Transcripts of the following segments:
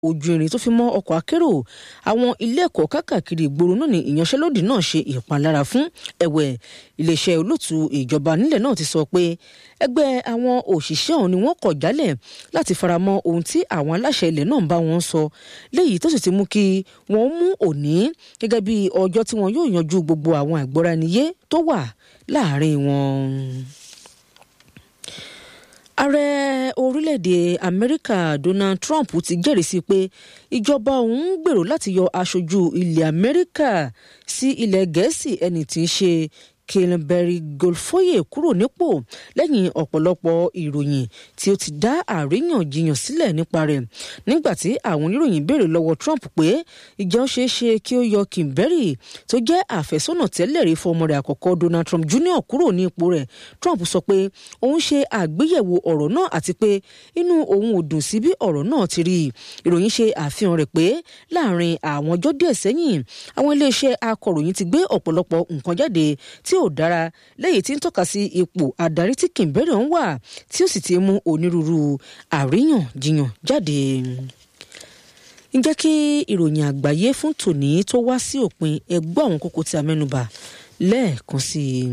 ojú irin tó fi mọ́ ọkọ̀ akérò àwọn ilé ẹ̀kọ́ káàkiri ìgboro náà ni ìyanṣẹ́lódì náà ṣe ìpalára fún ẹ̀wẹ̀ iléeṣẹ́ olóòtú ìjọba nílẹ̀ náà ti sọ pé ẹgbẹ́ àwọn òṣìṣẹ́ ọ̀hún ni wọ́n kọ̀ jálẹ̀ láti faramọ́ ohun tí àwọn aláṣẹ ilẹ̀ náà ń bá wọn sọ léyìí tó sì ti mú kí wọ́n mú òní gẹ́gẹ́ bí ọjọ́ tí wọn yóò yanjú gbogbo àwọn àìgbọ́ra-ẹniyé tó wà láàárín wọn ààrẹ orílẹ̀-èdè amẹ́ríkà donald trump ti jẹ́rìí sí pé ìjọba òun ń gbèrò láti yọ aṣojú ilẹ̀ amẹ́ríkà sí ilẹ̀ gẹ̀ẹ́sì ẹni tí ń ṣe Kilinberry Golfoye kúrò nípò lẹ́yìn ọ̀pọ̀lọpọ̀ ìròyìn tí ó ti dá àríyànjiyàn sílẹ̀ nípa rẹ̀ nígbà tí àwọn oníròyìn béèrè lọ́wọ́ Trump pé ìjẹ́ ó ṣeé ṣe kí ó yọ Kilinberry tó jẹ́ àfẹ́sọ́nà tẹ́lẹ̀ rí fún ọmọ rẹ̀ àkọ́kọ́ Donald Trump Jr. kúrò ní ipò rẹ̀ Trump sọ pé òun ṣe àgbéyẹ̀wò ọ̀rọ̀ náà àti pé inú òun ò dùn sí bí ọ̀rọ̀ náà ti rí ìròyìn ṣe àfihàn rẹ̀ pé láàrin àwọn ọjọ́ díẹ̀ sẹ́yìn àwọn iléeṣẹ́ akọ̀ròyìn ti gbé ọ̀pọ̀lọpọ̀ nǹkan jáde tí ò dára lẹ́yìn tí ń tọ́ka sí ipò adarí tí Kilinberry ń wà tí ó sì ti mú onírúurú àríyànjiyàn jáde. ǹjẹ́ kí ìròyìn àgbáyé fún tòní tó wá sí òpin ẹgbọ́ àwọn kókó tí a mẹ́nubà lẹ́ẹ̀kan sí i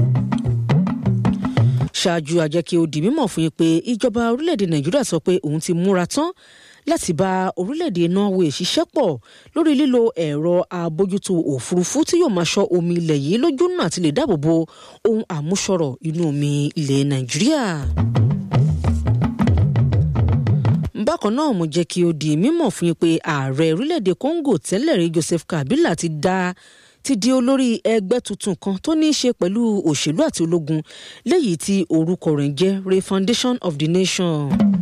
ṣáájú àjẹ́ kí ó di mímọ̀ fún yín pé ìjọba orílẹ̀-èdè Nàìjíríà sọ pé òun ti múra tán láti bá orílẹ̀-èdè Norway ṣiṣẹ́ pọ̀ lórí lílo ẹ̀rọ àbójútó òfurufú tí yóò máa ṣọ́ omi ilẹ̀ yìí lójú náà àti lè dáàbò bo ohun àmúṣọrọ̀ inú omi ilẹ̀ Nàìjíríà. bákan náà mo jẹ́ kí ó di mímọ̀ fún yín pé ààrẹ orílẹ̀-èdè Congo tẹ́lẹ̀ rí Joseph Kabila ti dá ti di olórí ẹgbẹ́ tuntun kan tó ní í ṣe pẹ̀lú òṣèlú àti ológun léyìí tí orúkọ rẹ̀ ń jẹ́ Refoundation of the Nation.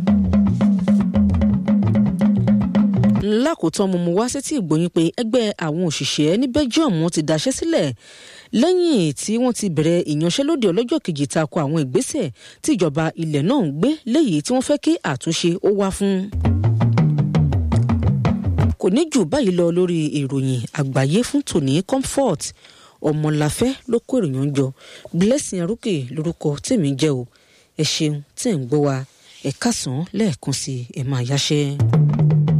lákòótán mo mú wá sétí ìgbóyin pé ẹgbẹ́ àwọn òṣìṣẹ́ ní Belgium wọ́n ti daṣẹ́ sílẹ̀ lẹ́yìn tí wọ́n ti bẹ̀rẹ̀ ìyanṣẹ́lódì ọlọ́jọ́ kejì tako àwọn ìgbésẹ̀ tí ìjọba ilẹ̀ náà ń gbé léyìí tí wọ́n fẹ́ kí àtúnṣe ó wá fún. kò ní jù báyìí lọ lórí ìròyìn àgbáyé fún tòní comfort ọmọláfẹ́ ló kó ìròyìn jọ blessing arúkè lórúkọ tèmi jẹ́ o ẹ ṣeun tẹ̀ ń gbọ́ wa ẹ kásán lẹ́ẹ̀kan sí ẹ máa yáṣẹ́.